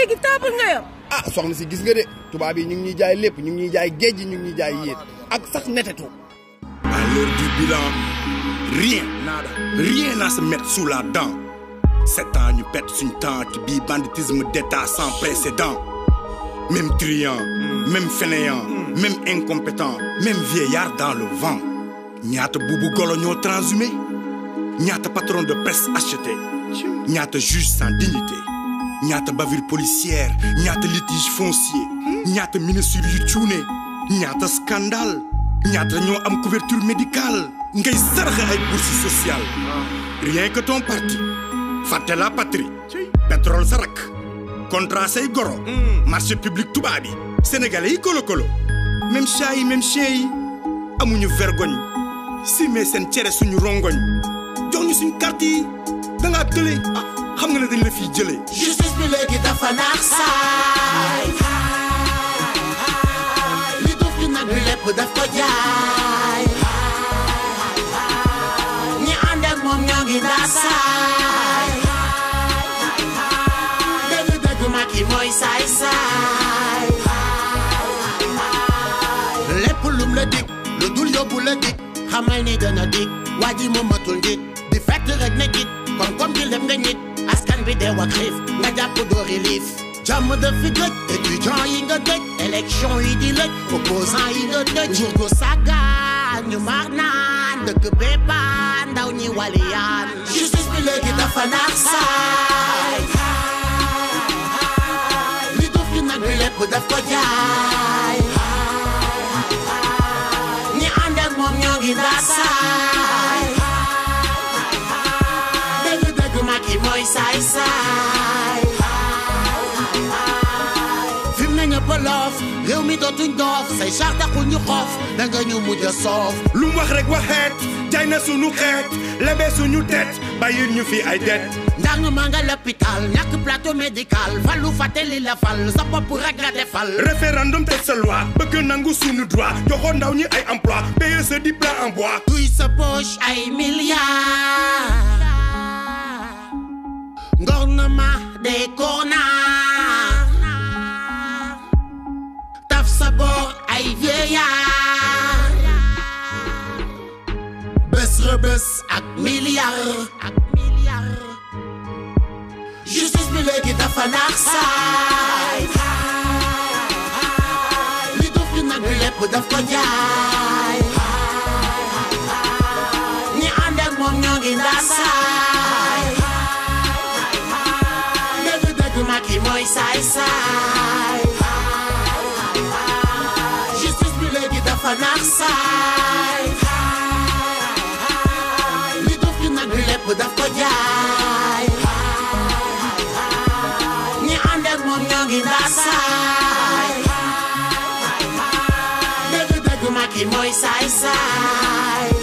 léegi table nga yor ah soxna si gis nga de tubaab yi ñu ngi ñuy jaay lépp ñu ngi ñuy jaay géej gi ñu ngi ñuy jaay yéet ak sax netetu À l'heure du bilan, rien, nada, rien à se mettre sous la dent. Sept ans, ñu pète suñ tente bi banditisme d'état sans précédent. Même truand, même fainéant, même incompétent, même vieillard dans le vent. ñaata buubu golo ñoo transhumé ñaata patron de presse acheté ñaata juge sans dignité ñaata bavure policière ñaata litige foncier ñaata ministre yu cuune ñaata scandale ñaata ñoo am couverture médicale ngay saraxe ay bourse sociale rien que ton parti fàtte la patrie pétrole sa rak contrat say goro marché public tubaab yi sénégalais yi kolo kolo même chat yi même chien yi amuñu vergogne simee seen cere suñu rongoñ jox ñu suñ carte yi da ngaa tële ah xam nga ne dañ la fiy jëlee justice bi léegi dafa naax saay li duuf ci nag bi lépp daf ko jaay ñi ànd ak moom ñoo ngi ndaa saay dëgg dëgg Macky mooy saay saay lépp lum la dig lu dul yóbbu la dig xamal ni dana dig waa ji moom matul njiit di fekk rek ne git kon comme di lem nga ñit askan bi dee wax xiif nga jàpp doori liif jàmm da fi gëj étudiant yi nga dëj élection yi di lëj opposant yi nga dëj nguur gu sàggaan ñu mar naan dëkk béppaan ndaw ñi waliyaan justice bi léegi dafa naax saay li duuf ci nag bi lépp daf ko jaay ñi ànd ak moom ñoo ngi ndaa saay dëgg dëgg Macky mooy saay saay fim na ñëpp loof réew mi dootuñ doof say char taxul ñu xoof da nga ñu mujj a soof lu mu wax rek waxeet jaay na suñu xeet lebe suñu tet bàyyil ñu fi ay det ndang maa nga l'hôpital ñàkk plateau médical falu fàtte li la fal sa bopp rek nga defal référendum teg sa loi bëgg nangu suñu droit joxoon ndaw ñi ay emploi PSE di plan en bois duy sa poche ay milliards gouvernement des connards taf sa boor ay vieillards bés rëbës ak milliards ak milliards justice bi léegi dafa naax saay li duuf ci nag bi lépp daf ko jaay ñi ànd ak moom ñoo ngi ndaa saay dëgg dëgg Macky mooy saay saay justice bi léegi dafa naax saay li duuf ci nag bi lépp daf ko jaay ñi ànd ak moom ñoo ngi ndaa saay dëgg dëgg Macky mooy saay saay